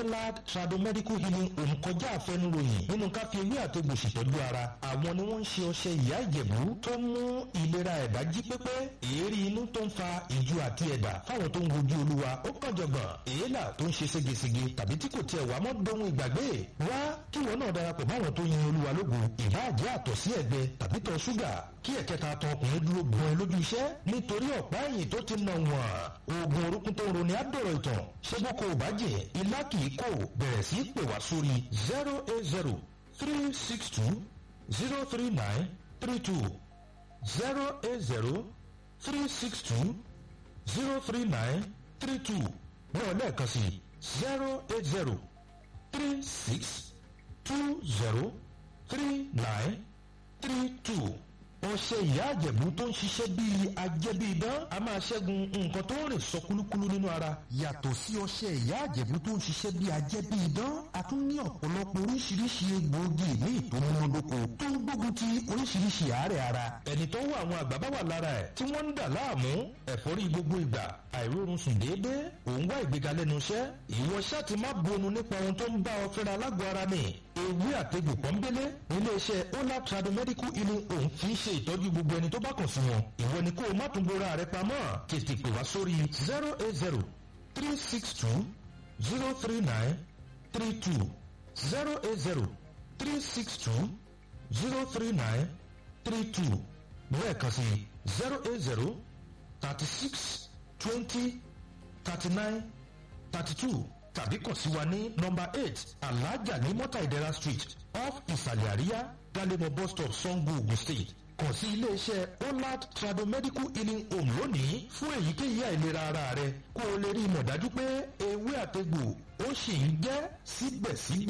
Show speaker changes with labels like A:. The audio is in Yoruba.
A: Olad Tradomedical Healing Home kọjá àfẹnuròyìn nínú ká fi ewé àtegbò ṣètọ́jú ara àwọn ni wọ́n ń ṣe ọṣẹ ìyá ìjẹ̀bú tó mú ìlera ẹ̀dá jí pépé èérí inú tó ń fa ìju àti ẹ̀dà fáwọn tó ń wojú olúwa ó kàn jọ̀gbọ̀n èélà tó ń ṣe ségesège tàbí tí kò tiẹ̀ wá mọ́ dohun ìgbàgbé wá kí wọn náà darapọ̀ máwọn tó yin olúwa lógo ìbáàjẹ́ àtọ̀sí ẹ̀gbẹ tàbí tọ̀ ṣúgà kí ẹ̀kẹta tán ọkùnrin dúró gbọ́n ẹ lójú iṣẹ́ nítorí ọ̀pá ẹ̀yìn tó ti nà wọ́n oògùn orúkún tó ń roni àdọ̀rọ̀ ìtàn ṣé bó kò bá jẹ́ ilá kì í kò bẹ̀rẹ̀ sí í pè wá sórí zero eight zero three six two zero three nine three two zero eight zero three six two zero three nine three two náà lẹ́ẹ̀kan sí zero eight zero three six two zero three nine three two ọṣẹ ìyá àjẹ̀bú tó ń ṣiṣẹ́ bíi ajẹ́bíidán a máa ṣẹ́gun nǹkan tó ń rìn sọ kúlúkúlú nínú ara. yàtọ̀ sí ọṣẹ ìyá àjẹ̀bú tó ń ṣiṣẹ́ bíi ajẹ́bíidán a tún ní ọ̀pọ̀lọpọ̀ oríṣiríṣi egbòogi míì tó múnádóko tó ń gbógun ti oríṣiríṣi àárẹ̀ ara. ẹni tó wà àwọn àgbà bá wà lára ẹ̀ tí wọ́n ń dà láàmú ẹ̀fọ́rí gbogbo ìgbà àìrórun sùn déédéé òun wá ìgbéga lẹ́nu iṣẹ́ ìwọ ṣáà ti má bonu nípa ohun tó ń bá ọ fẹ́ra lágọ̀ọ́ ara ni ewé àtegbò pọ́nbélé iléeṣẹ́ ola tradomedical healing home fi ń ṣe ìtọ́jú gbogbo ẹni tó bá kàn sí wọn ìwọ ni kó o má tún bora rẹ pamọ́ tètè pè wá sórí zero eight zero three six two zero three nine three two zero eight zero three six two zero three nine three two lẹ́ẹ̀kan sí zero eight zero thirty six twenty thirty nine thirty two tàbí kàn sí wa ní nọmba eight alhaja ní mọ́tà ìdẹ́ra street off ìsàlẹ̀ àríyá galemo bus stop sango ogun state kàn sí iléeṣẹ́ olad tradomedical healing home lónìí fún èyíkéyìí àìlera ara rẹ kó o lè rí ìmọ̀ dájú pé ewé àtegbò ó sì ń jẹ́ síbẹ̀síbẹ̀.